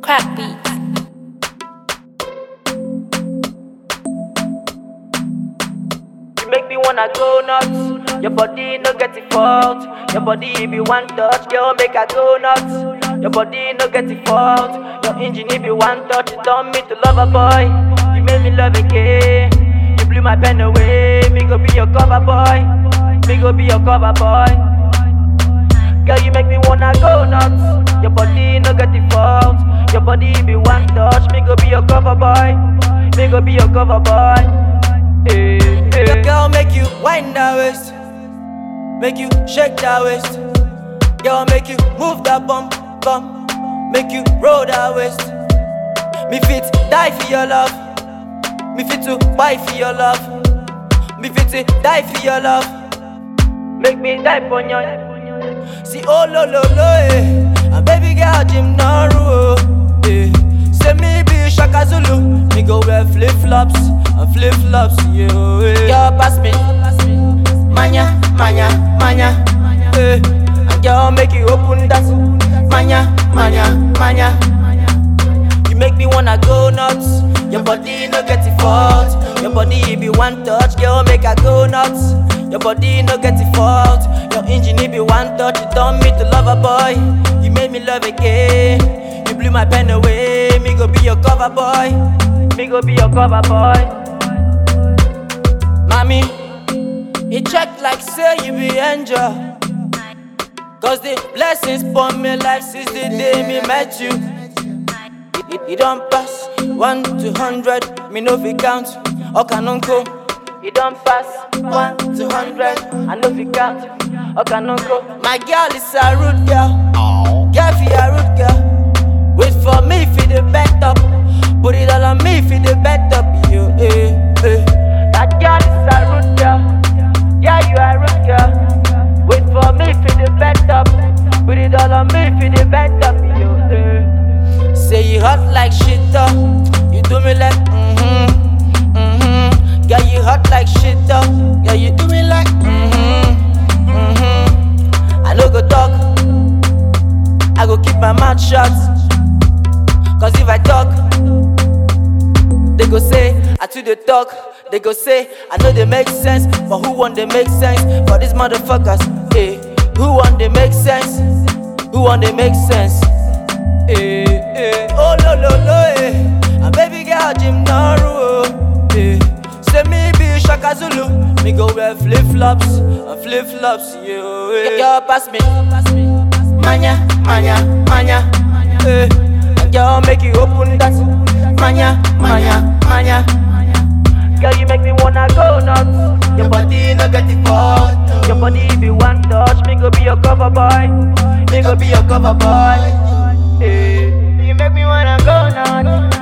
Crack beats. You make me wanna go nuts. Your body no get it fault. Your body be one touch, girl make I go nuts. Your body no get it fault. Your engine if you one touch, it done me to love a boy. You made me love again. You blew my pen away. Me go be your cover boy. Me go be your cover boy. Girl, you make me wanna go nuts. Your body no get it fault. Your body be one touch. Me go be your cover boy. Me go be your cover boy. Hey, hey. Girl, make you wind that waist. Make you shake that waist. Girl, make you move that bump, bump. Make you roll that waist. Me fit die for your love. Me fit to buy for your love. Me fit to die for your love. Make me die for your See oh lo lo lo eh And baby girl Jim Naru oh, eh Say me be Shaka Zulu Me go wear flip flops and flip flops yeah eh. Girl pass me Manya manya manya eh And girl make you open that Manya manya manya You make me wanna go nuts Your body no get it fault Your body be one touch Girl make I go nuts Your body no get it fault Your engine it be one touch You done me to love a boy You made me love again You blew my pen away Me go be your cover boy Me go be your cover boy Mommy It check like say you be angel Cause the blessings upon me life since the day me met you it, it don't pass one to hundred, me no fi count. Okanonko. It don't pass one to hundred, I no fi count. Okanonko. My girl is a rude girl. Girl fi a rude girl. Wait for me fi the bet up. Put it all on me fi the bet up. You, eh, eh. That girl is a rude girl. Yeah, you a rude girl. Wait for me fi the bet up. Put it all on me fi the bet up. You, eh. Say you hot like shit up. You do me like mm-hmm, mm-hmm. Yeah, you hot like shit up. Yeah, you do me like mm-hmm, mm-hmm. I no go talk. I go keep my mouth shut. Cause if I talk, they go say I too the talk. They go say I know they make sense, but who want they make sense for these motherfuckers? Hey, who want they make sense? Who want they make sense? Eh, eh, oh lo lo lo eh And baby girl Jim Naru oh, eh Say me be Shaka Zulu Me go wear flip flops and flip flops yeah eh. Girl pass me Manya, manya, manya eh And girl make you open that Manya, manya, manya Girl you make me wanna go nuts Your body no get it fault Your body be one touch Me go be your cover boy Me go be your cover boy Eh, You make me wanna go nuts